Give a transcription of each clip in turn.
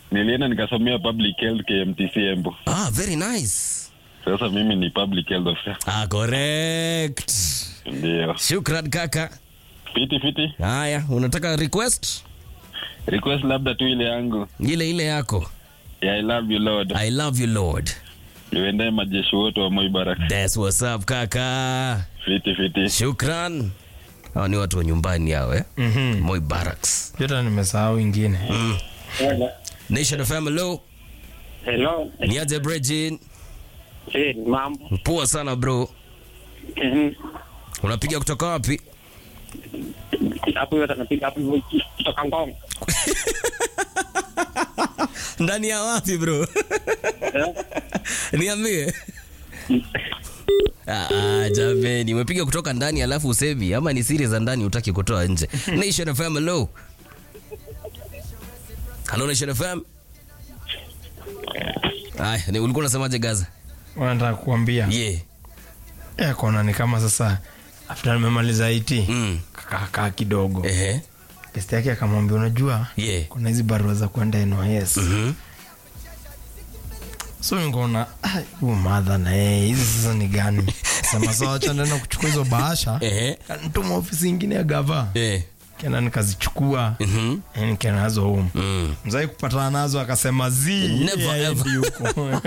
nilienda nikasomea public health KMTC Embu. Ah, very nice. Sasa mimi ni public health officer. Ah, correct. Ndio. Shukran kaka. Fiti fiti. Haya, unataka request Request labda tu ile yangu. ile ile yako? Ya I love you Lord. I love you Lord. Niwendee majeshi wote wa Moi Baraka. That's what's up kaka. Fiti fiti. Shukran. Hawa ni watu wa nyumbani hao eh? Mhm. Moi Barracks. Jota nimesahau ingine. Nation FM hello. Hello. Niaje Brejin. Eh, mambo. Poa sana bro. Mhm. Unapiga kutoka wapi? Hapo yote anapiga hapo hivyo kutoka Ngong. Ndani ya wapi bro? Eh? Niambie. Ah, ah, jameni, umepiga kutoka ndani alafu usemi ama ni siri za ndani utaki kutoa nje. Nation FM hello. Hello Nation FM. Aya, ni ulikuwa unasemaje Gaza? Wanataka kuambia. Yeah. Eh, kona ni kama sasa after nimemaliza IT. Mm. Kakaa kidogo. Ehe. Besti yake akamwambia unajua Yeah. kuna hizi barua za kwenda NYS. Mhm. So nikaona ah, huyu madha na yeye hizi sasa ni gani? Sema sawa, acha nenda kuchukua hizo bahasha. Ehe. Kanituma ofisi ingine ya gava. Eh. Kena nikazichukua. Mhm. Eh, nikaenda nazo home. Mm. Mzai kupatana nazo akasema zi Never yeye ever. haendi huko.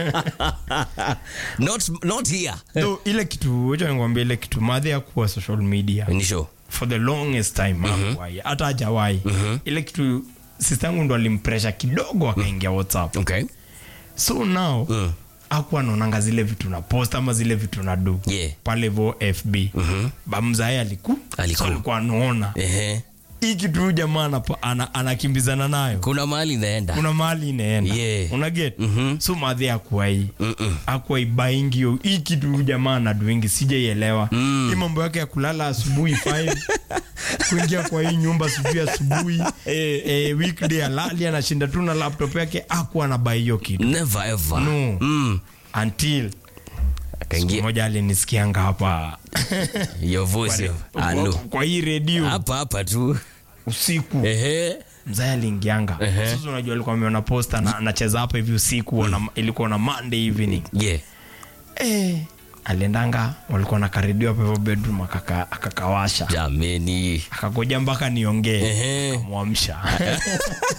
not not here. Though, ile kitu wacha nikwambia ile kitu madhi ya kuwa social media Ni show. for the longest time hakuwahi hata hajawahi ile kitu sister yangu ndo alimpresha kidogo akaingia whatsapp Okay. so now Mm. akuwa anaonanga zile vitu na post ama zile vitu na do Yeah. pale vo fb bamzae aliku Aliku. so alikuwa anaona Ehe. hii kitu huyu jamaa anapa- ana- anakimbizana nayo Kuna mahali inaenda. kuna mahali inaenda Yeah. unaget Mhm. so madhi akuwai Mm-mm. akuwai baingio hii kitu huyu jamaa anaduingi sijaielewa Mm. hii mambo yake ya kulala asubuhi 5 kuingia kwa hii nyumba sijui asubuhi eh, weekday alali anashinda tu na laptop yake aku anabai hiyo kitu Never ever. No. Mm. until siku Akaingia moja alinisikianga hapa your voice. kwa, Alo. kwa hii redio Hapa hapa tu. usiku Ehe. mzae aliingianga Ehe. sasa unajua alikuwa ameona posta na anacheza hapa hivi usiku mm. ilikuwa na monday evening Yeah. eh, aliendanga walikuwa na karedio hapo hivyo bedroom akaka, akakawasha Jameni. akagoja mpaka niongee Ehe. akamwamsha